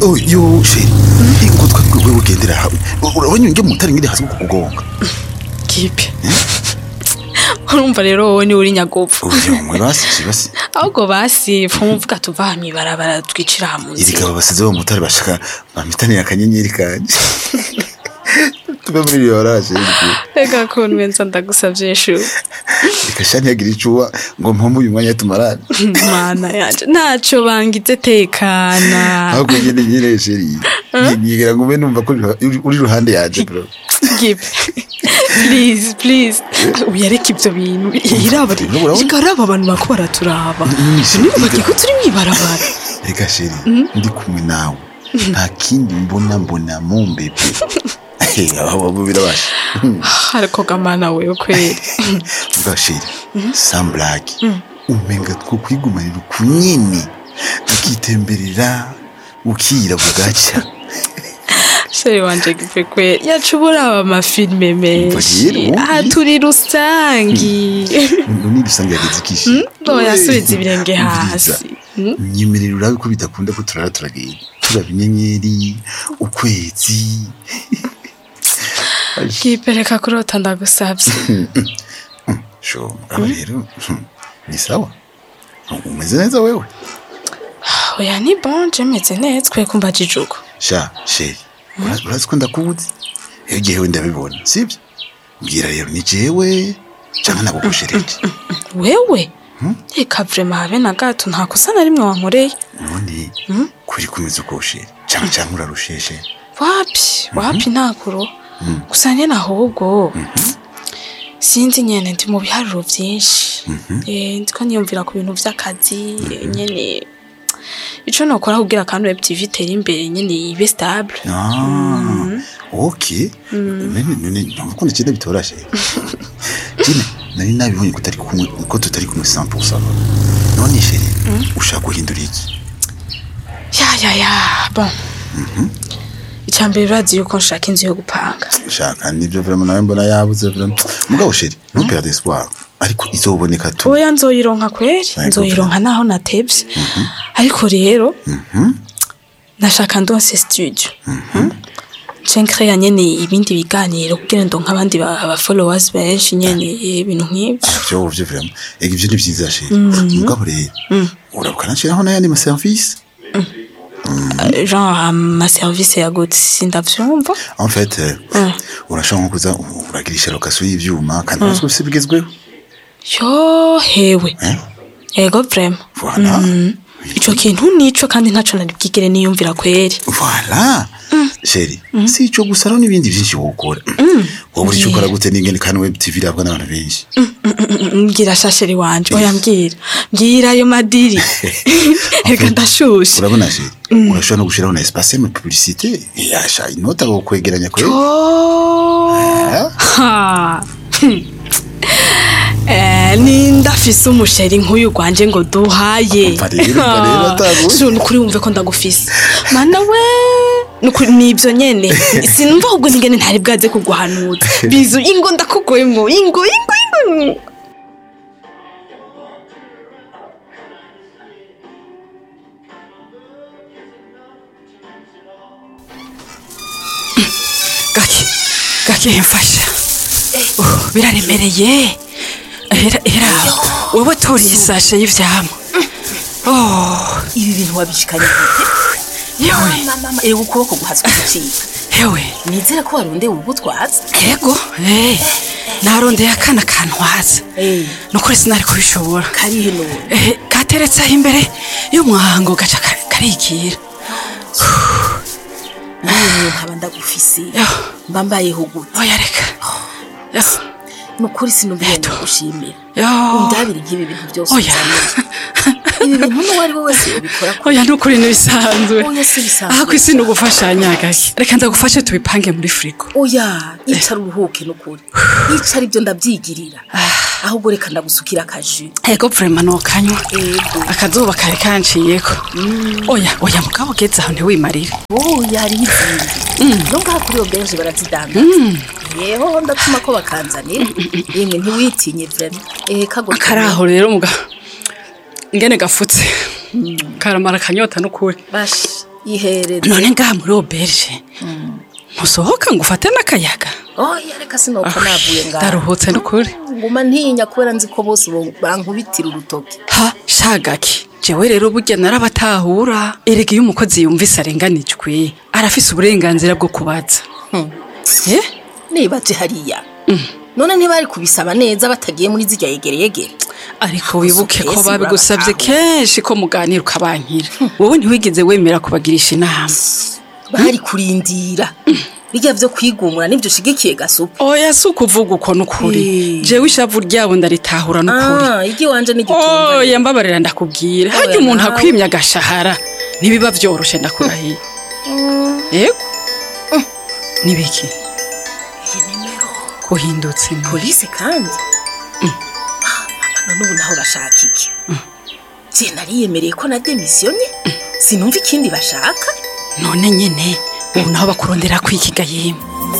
oh yo sheri ingo twabwe wewe ugendera hawe urabona nge mutari ngiri hasi kukugonga kipe urumva rero wowe niwe uri nyagopfu oya mwe basi basi ahubwo basi pfumuvuga tuva aha mw'ibarabara twicira aha mu iri nzira gabo basize bo mutari bashaka bamitaniye akanyenyeri kanje tuve muri iyo oraje reka kuntu wenza ndagusavye shu reka shani yagira icuwa ngo mpombe uyu mwanya tumarane mana yanje ntaco bangize tekana ahubwo nyene nyene sheri nyigira ngo ube numva ko uri- uri ruhande yanje bro Gipe. please please uyareka ivyo bintu iraba Urabona? ikaraba abantu bako baraturaba Nyinshi. nibubagiye ko turi mw'ibarabara reka sheri ndi kumwe nawe nta kindi mbona mbona mumbebe aho birabasha ariko gamana wewe kweli mvuga sheri samburage umenga two kwigumanira uku nyene ukitemberera ukira bugacya sheri wanje gipe kweli yacu buraba amafilme menshi rero, aha turi rusangi none rusange yageze ikishi noyasubiza ibirenge hasi nyemerera urabe ko bidakunda ko turara turagenda turaba inyenyeri ukwezi gipe reka kurota ndagusavye sho mugabo rero ni sawa umeze neza wewe oya ni bon je meze neza kwe kumva jijuko sha sheri ura- urazi ko ndakuzi iyo jewe ndabibona sibyo mbwira rero ni jewe canke nagukoshereje wewe reka vrema habe na gato nta kosa na rimwe wankoreye none kuri kumeze ukoshere canke canke urarusheshe wapi wapi ntakuro gusa nyene ahubwo sinzi nyene ndi mu biharuro vyinshi Eh, ndiko niyumvira ku bintu vy'akazi nyene ico nokora kugira kandi web tv itere imbere nyene ibe stable Ah, ok none none ntabwo ukunda ikintu bitorashe jine nari nabibonye ko tutari kumwe ko tutari kumwe 100% none sheri ushaka guhindura iki ya ya ya bon icambere urazi yuko nshaka inzu yo gupanga shaka nibyo vraiment nawe mbona yabuze vraiment mugabo sheri ntuperde espoir ariko izoboneka tu oya nzoyironka kweri Yego, nzoyironka naho natevye ariko rero nashaka ndonse studio nce nkreya nyene ibindi biganiro kugira ndonke abandi ba- aba followers benshi nyene ibintu nk'ivyo byo byo vraiment ega ibyo ni byiza sheri mugabo rero urabuka nashiraho n'ayandi ma service genre ama service ya gute sindavyumva en fait euh, urashobora nko kuza uragirisha location y'ivyuma kandi urazwi ufise bigezweho yo hewe eh ego vrema voilà ico kintu nico kandi ntaco nari bwigere niyumvira kweri Voilà. Sheri, si ico gusa no n'ibindi byinshi wokora. Wowe uri ukora gute n'ingene kandi web TV irabwa n'abantu benshi. mbwira shasheri wanje oya mbwira mbwira ayo madiri reka ndashushe Urabona sheri, urashobora no gushiraho na espace mu publicité, yasha inota wo kwegeranya kwe. Oh. Ha. Hmm. Eh, nindafise umusheri nk'uyu gwanje ngo duhaye Umva rero, umva rero, ataguye. Shu, nukuri wumve ko ndagufise mana we nukuri nivyo nyene sinumva ahubwo ningene ntari bwaze kuguhanuza bizu ingo ndakugwemo ingo ingo ingo gake gake mfasha Uh, biraremereye era era wowe toriye isashe y'ivyama oh ibi bintu wabishikanye yewe mama ewe ukuboko guhatswe gucika yewe nizere ko warondeye ubutwaza yego eh narondeye akana kantwaza Eh. nukuri sinari kubishobora karihe none eh kateretse aho imbere y'umwango gaca ka- karigira nawe nkaba ndagufise Yo. mba mbayeho gute oya reka Yo, nukuri sinumviye ndagushimira yo undabire nk'ibi bintu byose oya uzanira ibi bintu n'uwo ari we wese yobikora ko oya nukuri ntibisanzwe Oya, si bisanzwe. aha ku isi ni ugufashanya gake reka ndagufashe tubipange muri firigo oya yicara uruhuke nukuri yicara ibyo ndabyigirira ahubwo reka ndagusukira akaji ego vrema nokanywa Ego. akazuba kari kanciyeko oya oya mugabo ugeze aho ntiwimarire oya hariho izindi no ngaha kuri iyo benshi barazidanda yeho ndatuma ko bakanzanira yemwe ntiwitinye vrema ehe kago karaho rero muga ingene gafutse karamara akanyota n'ukuri bashi ihereze none ngaha muri oberge ntusohoka ngo ufate n'akayaga oya reka sinoka navuye ngaho ndaruhutse n'ukuri nguma ntinya kubera nzi ko bose bo- bankubitira urutoki ha shagaki jewe rero burya narabatahura erega iyo umukozi yumvise arenganijwe arafise uburenganzira bwo kubaza eh nibaje hariya none ntibari kubisaba neza batagiye muri zirya yegere yegere ariko wibuke ko Yesu, babigusabye urabataho. kenshi ko muganira ukabankira wowe ntiwigeze wemera kubagirisha inama bari kurindira bijya vyo kwigumura nivyo ushigikiye gasupu oya si ukuvuga uko n'ukuri Eh. jewe ishavu ryabo ndaritahura n'ukuri ah igi wanje n'igitumba oya mbabarira ndakubwira Oya, harya umuntu nawe. akwimye agashahara ntibiba vyoroshe ndakurahiye yego nibiki iyi nimero kuhindutse ni polisi kandi none ubu naho bashaka iki je nariyemereye ko na demisiyonye sinumva ikindi bashaka none nyene ubu naho bakurondera kwikiga yemwe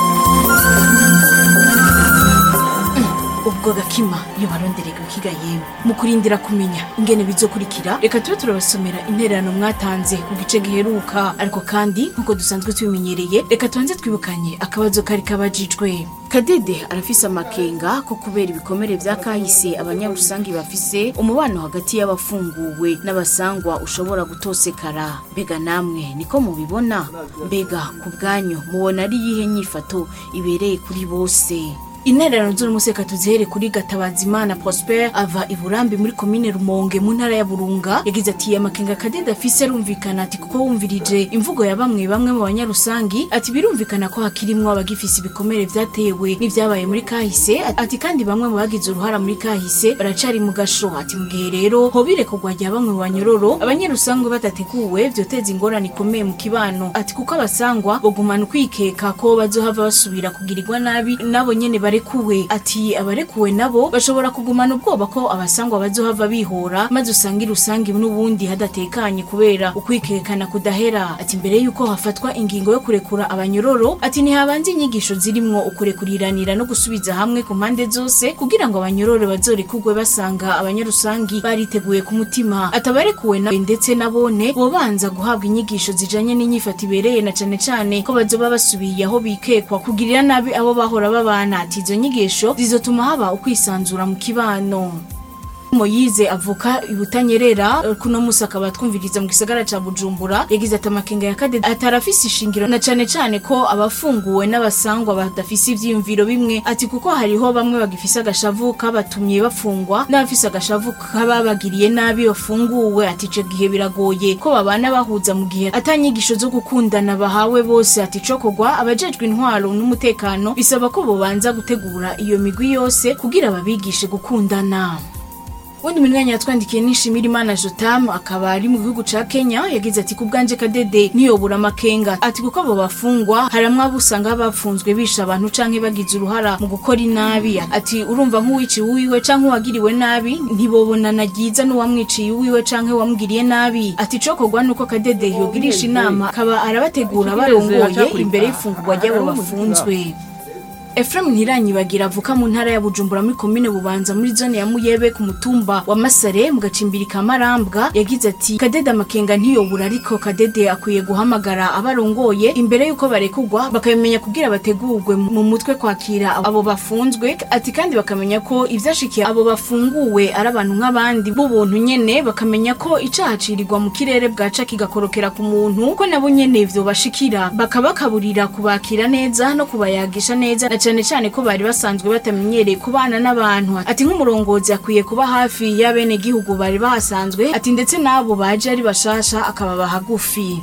ubwo gakima iyo baronderega ukiga yewe mu kurindira kumenya ingene bizokurikira reka tube turabasomera intererano mwatanze ku gice giheruka ariko kandi nk'uko dusanzwe tubimenyereye reka tubanze twibukanye akabazo kari kabajijwe kadede arafise amakenga ko kubera ibikomere vya kahise abanyarusangi bafise umubano hagati y'abafunguwe n'abasangwa ushobora gutosekara mbega namwe niko mubibona mbega ku bwanyu mubona ari iyihe nyifato ibereye kuri bose intererano z'umuseka tuzihere kuri gatabazimana prosper ava i burambi muri komine rumonge mu ntara ya burunga yagize ati amakenga kadede afise arumvikana ati kuko wumvirije imvugo ya bamwe bamwe mu banyarusangi ati birumvikana ko hakirimwo abagifise ibikomere vyatewe n'ivyabaye muri kahise ati kandi bamwe mu bagize uruhara muri kahise baracari mu gasho ati mu gihe rero hobire kugwa rya bamwe mu banyororo abanyarusangi badateguwe vyoteza ingorane ikomeye mu kibano ati kuko abasangwa bogumana ukwikeka ko bazohava basubira kugirirwa nabi nabo nyene barekuwe ati abarekuwe nabo bashobora kugumana ubwoba ko abasangwa bazohava bihora maze usange rusange n'ubundi hadatekanye kubera ukwikekana kudahera ati mbere yuko hafatwa ingingo yo kurekura abanyororo ati ntihabanze inyigisho zirimwo ukurekuriranira no gusubiza hamwe ku mpande zose kugira ngo abanyororo bazorekugwe basanga abanyarusangi bariteguye ku mutima atabarekuwe nawe ndetse nabone bobanza guhabwa inyigisho zijanye n'inyifato ibereye na cane cane ko bazoba basubiye aho bikekwa kugirira nabi abo bahora babana ati izo nyigisho zizotuma haba ukwisanzura mu kibano moyize avuka ibutanyerera eh, kuno musi akaba twumviriza mu gisagara ca bujumbura yagize ati amakenga ya kadede atarafise ishingiro na cane cane ko abafunguwe n'abasangwa badafise ivyiyumviro bimwe ati kuko hariho bamwe bagifise agashavu kabatumye bafungwa n'abafise agashavu kababagiriye nabi bafunguwe ati ico gihe biragoye ko babana bahuza mu gihe atanyigisho zo gukundana bahawe bose ati cokogwa abajejwe intwaro n'umutekano bisaba ko bobanza gutegura iyo migwi yose kugira babigishe gukundana Wundi munyanya yatwandikiye nishimira Imana Jotam akaba ari mu gihugu ca Kenya yagize ati kubganje kadede niyobura amakenga ati kuko abo bafungwa haramwe abo usanga bafunzwe bisha abantu canke bagize uruhara mu gukora inabi ati urumva nk'uwiciye uwiwe canke uwagiriwe nabi ntibobonana ryiza n'uwamwiciye uwiwe canke uwamugiriye nabi ati cokorwa nuko kadede yogirisha inama akaba arabategura barongoye imbere y'ifungurwa ry'abo bafunzwe Ephraim Ntiranyibagira avuka mu ntara ya Bujumbura muri komine Bubanza muri zone ya Muyebe ku mutumba wa Masare mu gacimbiri ka Marambwa yagize ati Kadede amakenga ntiyobura ariko Kadede akwiye guhamagara abarongoye imbere yuko barekugwa bakabimenya kugira bategurwe mu mutwe kwakira abo bafunzwe ati kandi bakamenya ko ivyashikiye abo bafunguwe ari abantu nk'abandi b'ubuntu nyene bakamenya ko icaha cirirwa mu kirere bwaca kigakorokera ku muntu ko nabo nyene ivyo bashikira bakabakaburira kubakira neza no kubayagisha neza na cane cane ko bari basanzwe batamenyereye kubana n'abantu ati nk'umurongozi akwiye kuba hafi y'abene gihugu bari bahasanzwe ati ndetse n'abo baje ari bashasha akababa hagufi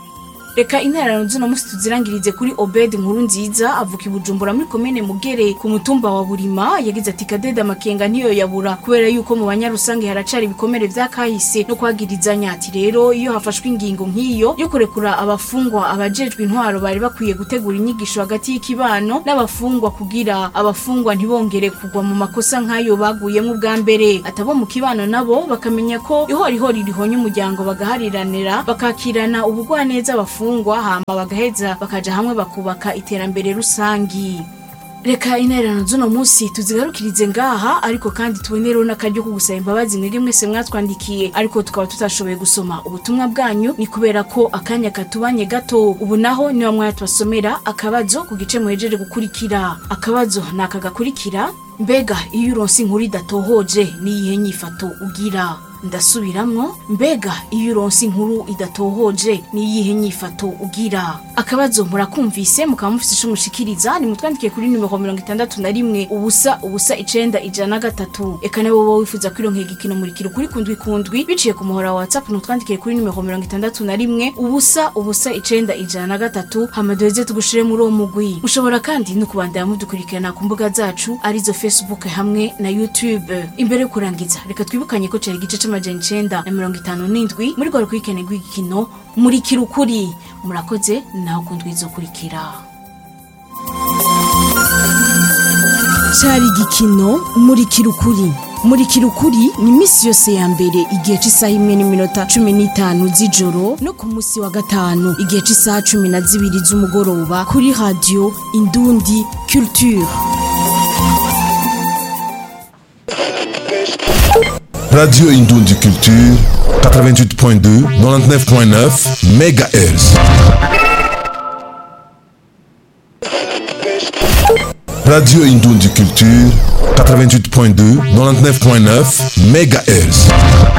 reka intererano zino musi tuzirangirize kuri obed nkuru nziza avuka i bujumbura muri komine mugere ku mutumba wa burima yagize ati kadede amakenga ntiyo yabura kubera yuko mu banyarusange haracari ibikomere vya kahise no kwagirizanya ati rero iyo hafashwe ingingo nk'iyo yo kurekura abafungwa abajejwe intwaro bari bakwiye gutegura inyigisho hagati y'ikibano n'abafungwa kugira abafungwa ntibongere kugwa mu makosa nk'ayo baguyemo ubwa mbere atabo mu kibano nabo bakamenya ko ihorihori rihonye umuryango bagahariranira bakakirana ubugwaneza abafungwa hama bagaheza bakaja hamwe bakubaka iterambere rusangi reka intererano z'uno munsi tuzigarukirize ngaha ariko kandi tubonereho n'akaryo ko gusaba imbabazi mwebwe mwese mwatwandikiye ariko tukaba tutashoboye gusoma ubutumwa bwanyu ni kubera ko akanya katubanye gato ubu naho niba mwatubasomera akabazo ku gice muhejeje gukurikira akabazo ni aka gakurikira mbega iyo uronse inkuru idatohoje n'iyihe nyifato ugira ndasubiramwo mbega iyo uronse inkuru idatohoje n'iyihe nyifato ugira akabazo murakumvise mukaba mufise ico mushikiriza nimutwandikiye kuri nimero mirongo itandatu na rimwe ubusa ubusa icenda ijana na gatatu eka nawe wowe wifuza kwironkera igikino murikira kuri kundwi kundwi biciye ku muhora wa whatsapp nutwandikiye kuri nimero mirongo itandatu na rimwe ubusa ubusa icenda ijana na gatatu hama duheze tugushire muri uwo mugwi mushobora kandi no kubandanya mudukurikirana ku mbuga zacu arizo facebook hamwe na youtube imbere yo kurangiza reka twibukanye ko cari igice c'amajana icenda na mirongo itanu n'indwi muri rwa rukurikirane rw'igikino murikira ukuri murakoze naho kundwi izokurikira cari igikino murikira ukuri murikira ukuri ni iminsi yose ya mbere igihe cy'isaha imwe n'iminota cumi n'itanu z'ijoro no ku munsi wa gatanu igihe cy'isaha cumi na zibiri z'umugoroba kuri radiyo indundi culture Radio Indundi Culture, 88.2, 99.9 MHz. Radio Indundi Culture, 88.2, 99.9 MHz.